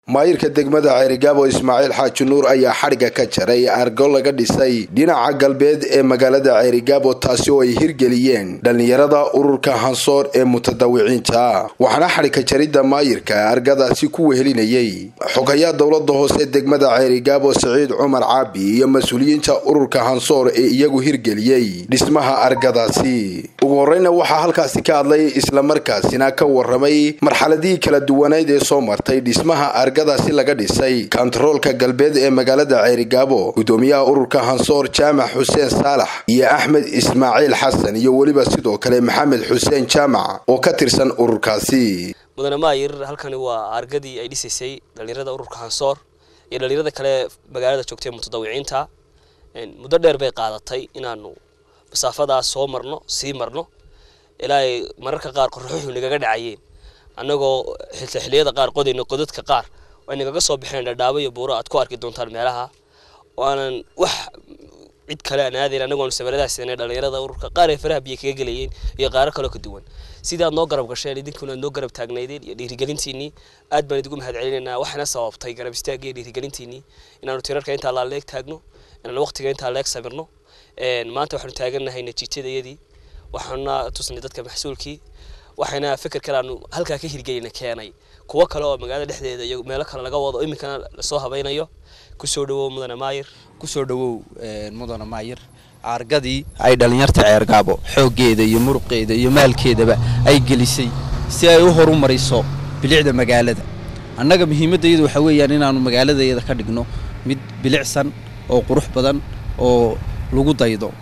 maayirka degmada ceerigaabo ismaaciil xaaji nuur ayaa xadhigga ka jaray argo laga dhisay dhinaca galbeed ee magaalada ceerigaabo taasi oo ay hirgeliyeen dhallinyarada ururka hansoor ee mutadawiciinta waxaana xadhigka jaridda maayirka argadaasi ku wehelinayay xogayaa dowlada hoose degmada ceerigaabo siciid cumar caabi iyo mas-uuliyiinta ururka hansoor ee iyagu hirgeliyey dhismaha argadaasi ugu horeyna waxaa halkaasi ka hadlay islamarkaasina ka waramay marxaladihii kala duwaneyd ee soo martay dhismaha argadaasi laga dhisay kontaroolka galbeed ee magaalada ceerigaabo gudoomiyaha ururka hansoor jaamac xuseen saalax iyo axmed ismaaciil xasan iyo weliba sidoo kale maxamed xuseen jaamac oo ka tirsan ururkaasi mudane maayir halkani waa argadii ay dhisaysay dhallinyarada ururka hansoor iyo dhallinyarada kale magaalada joogtay mutadawiciinta muddo dheer bay qaadatay inaanu masaafadaas soo marno sii marno ilaa ay mararka qaar qorraxuxu nagaga dhacayeen annagoo xiliyada qaar qodayno qodadka qaar ay nagaga soo baxeen dhadhaabo iyo buuro aad ku arki doontaan meelaha oo aanan wax cid kale aan aadayn annagoon sabaradaas seenay dhallinyarada ururka qaar ay faraha biyo kaga gelayeen iyo qaaro kaloo ka duwan sidaad noo garab gasheen idinkuna aad noo garab taagnaydeen iyo dhiirigelintiinii aad baan idigu mahad celinaynaa waxaana sababtay garab istaagga iyo dhiirigelintiinii inaanu tirarka intaa laa leeg taagno inaanu waqtiga intaa leeg sabirno maanta waxaanu taagannahay natiijadayadii waxaana tusnay dadka maxsuulkii waxayna fikir kale aanu halkaa ka hirgelina keenay kuwo kale oo magaalada dhexdeeda iyo meelo kale laga wado iminkana lasoo habaynayo kusoo dhawow mudane maayir kusoo dhawow mudane maayir argadii ay dhallinyarta ceergaabo xooggeeda iyo muruqeeda iyo maalkeedaba ay gelisay si ay u horumariso bilicda magaalada annaga muhiimaddayadu waxaa weeyaan inaannu magaaladayada ka dhigno mid bilicsan oo qurux badan oo lagu daydo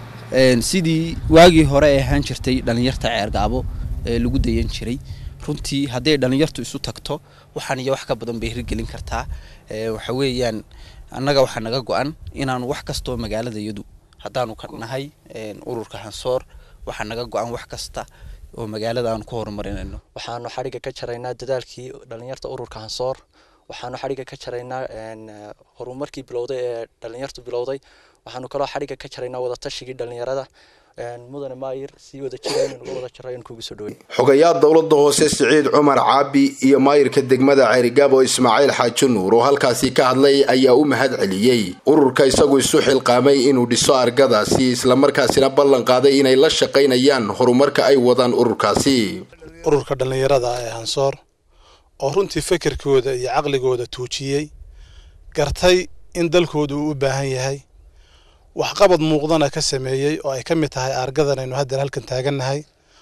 sidii waagii hore ay ahaan jirtay dhallinyarta ceergaabo ee lagu dayan jiray runtii hadday dhallinyartu isu tagto waxaan iyo wax ka badan bay hirgelin kartaa waxa weeyaan annaga waxaa naga go-an inaanu wax kastoo magaaladayadu haddaanu ka nahay ururka hansoor waxaa naga go-an wax kasta oo magaalada aanu ku horumarinayno waxaanu xadhigga ka jaraynaa dadaalkii dhallinyarta ururka hansoor waxaanu xadhigga ka jaraynaa horumarkii bilowday ee dhallinyartu bilowday waxaanu kaloo xadhigga ka jaraynaa wadatashigai dhallinyarada mudane maayir sii wada jira inaynu uga wada jaro in kugu soo dhawey xogayaa dowlada hoose siciid cumar caabi iyo maayirka degmada ceerigaabo ismaaciil xaaji nuur oo halkaasi ka hadlay ayaa u mahad celiyey ururka isagu isu xilqaamay inuu dhiso argadaasi islamarkaasina ballan qaaday inay la shaqaynayaan horumarka ay wadaan ururkaasi ururka dhallinyarada ee hansoor oo runtii fekerkooda iyo caqligooda tuujiyey gartay in dalkooda uu u baahan yahay waxqabad muuqdana ka sameeyey oo ay ka mid tahay aargadan aynu haddeer halkan taagannahay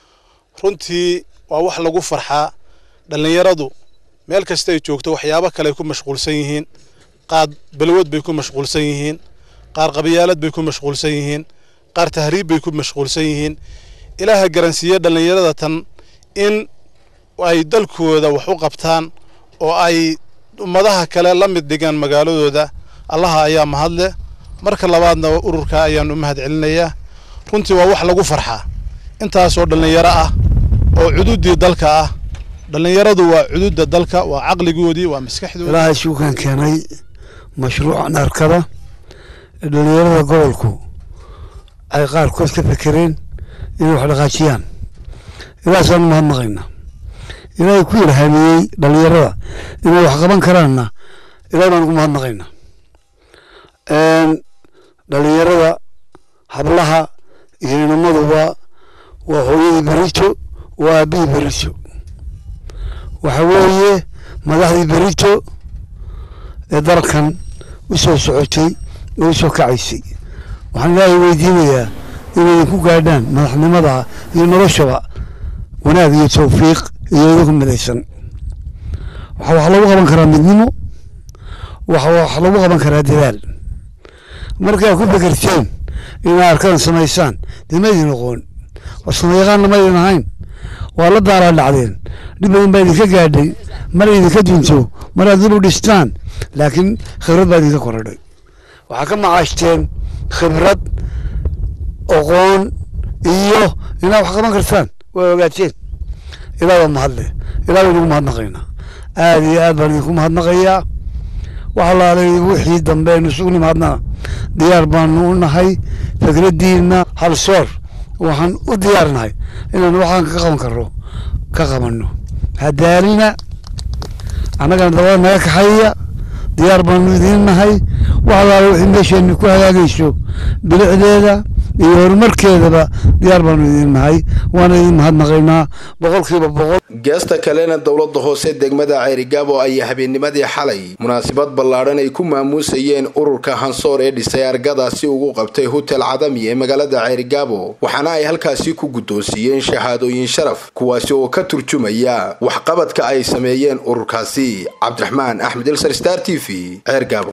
runtii waa wax lagu farxaa dhallinyaradu meel kasta ay joogto waxyaabo kale ay ku mashquulsan yihiin qaar balwad bay ku mashquulsan yihiin qaar qabyaalad bay ku mashquulsan yihiin qaar tahriib bay ku mashquulsan yihiin ilaaha garansiiye dhallinyarada tan in ay dalkooda wax u qabtaan oo ay ummadaha kale la mid dhigaan magaaladooda allaha ayaa mahadleh marka labaadna ururka ayaanu u mahad celinayaa runtii waa wax lagu farxaa intaasoo dhallinyaro ah oo cududdii dalka ah dhallinyaradu waa cududda dalka waa caqligoodii waa maskaxdoodii ilaahay suukan keenay mashruucan arkada ee dhallinyarada gobolku ay qaarkood ka fekereen inay wax dhaqaajiyaan ilaahaasaan u mahadnaqaynaa ilaahay ku ilhaamiyey dhallinyarada inay wax qaban karaanna ilahay baan ugu mahadnaqaynaa dhallinyarada hablaha iyo inamaduba waa hooyadii berijo waa aabihii berijo waxa weeye madaxdii berijo ee dalkan u soo socotay oo u soo kacaysay waxaan ilaahay weydiinayaa inay idinku gaadhaan madaxnimada iyo noloshaba wanaag iyo tawfiiq iyo idinku midaysan waxa wax lagu qaban karaa midnimo waxa wax lagu qaban karaa dadaal markaa ku fekerteen inaa arkadan samaysaan dee maydin aqoon warsamayaqaanna maydin ahayn waa la daalaa dhacdeen dhib badan baa idinka gaadhay mar idinka dunto mar aad dib u dhistaan laakiin khibrad baa idinka korodhay waxaa ka macaashteen khibrad aqoon iyo inaad wax qaban kartaan waa ogaateen ilaa waa mahadle ilaa baynugu mahadnaqaynaa aada iyo aad baan idinku mahadnaqayaa wax alaalay wixii dambe aynu isugu nimaadnaa diyaar baanu u nahay fikraddiina halsoor waxaan u diyaarnahay inaan waxaan ka qaban karno ka qabanno hadaalina annagana dabada naga kaxeeya diyaar baanu idiin nahay wax allaala wixii meesheenni ku hagaagayso bilicdeeda iyo horumarkeedaba diyaar baanu idiin nahay waana idiin mahadnaqaynaa boqolkiiba boqol geesta kalena dowladda hoose degmada ceerigaabo ayaa habeennimadii xalay munaasabad ballaadhan ay ku maamuusayeen ururka hansoor ee dhisay argadaasi ugu qabtay hotel cadami ee magaalada ceerigaabo waxaana ay halkaasi ku guddoonsiiyeen shahaadooyin sharaf kuwaasi oo ka turjumaya waxqabadka ay sameeyeen ururkaasi cabdiraxmaan axmed ilsar star t v ceergaabo